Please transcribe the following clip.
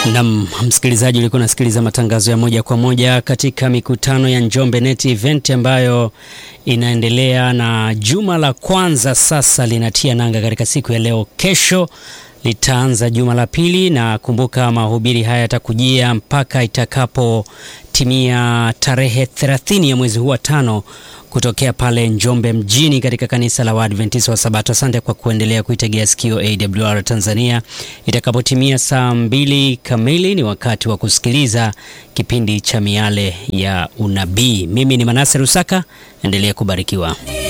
Nam msikilizaji, ulikuwa unasikiliza matangazo ya moja kwa moja katika mikutano ya Njombe Net Event ambayo inaendelea na juma la kwanza sasa linatia nanga katika siku ya leo. Kesho litaanza juma la pili, na kumbuka mahubiri haya yatakujia mpaka itakapotimia tarehe 30 ya mwezi huu wa tano kutokea pale Njombe mjini katika kanisa la Waadventista wa Sabato. Asante kwa kuendelea kuitegea sikio AWR Tanzania. Itakapotimia saa mbili kamili ni wakati wa kusikiliza kipindi cha Miale ya Unabii. Mimi ni Manase Rusaka, endelea kubarikiwa.